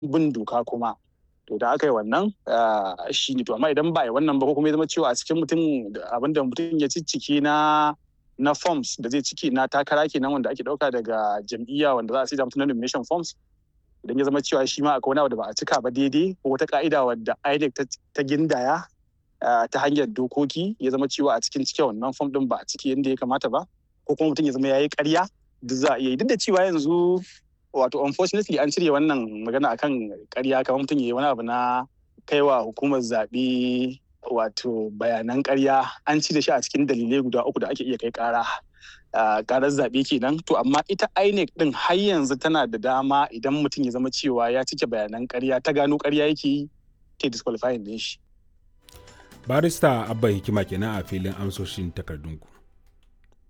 bin doka kuma to da aka yi wannan shi ne to amma idan ba yi wannan ba ko kuma ya zama cewa a cikin mutum abin da mutum ya ciccike na na forms da zai ciki na takara kenan wanda ake dauka daga jam'iyya wanda za a da mutum na nomination forms idan ya zama cewa shi ma akwai wani abu da ba a cika ba daidai ko wata ka'ida wadda INEC ta gindaya ta hanyar dokoki ya zama cewa a cikin cike wannan form din ba a ciki yadda ya kamata ba ko kuma mutum ya zama yayi ƙarya duk za a iya yi duk da cewa yanzu wato unfortunately an cire wannan magana akan ƙarya kamar mutum ya yi wani abu na kaiwa hukumar zaɓe wato bayanan ƙarya an cire shi a cikin dalilai guda uku da ake iya kai ƙara karar zaɓe kenan to amma ita INEC din har yanzu tana da dama idan mutum ya zama cewa ya cike bayanan ƙarya ta gano ƙarya yake yi ta disqualifying din shi barista abba hikima kenan a filin amsoshin takardunku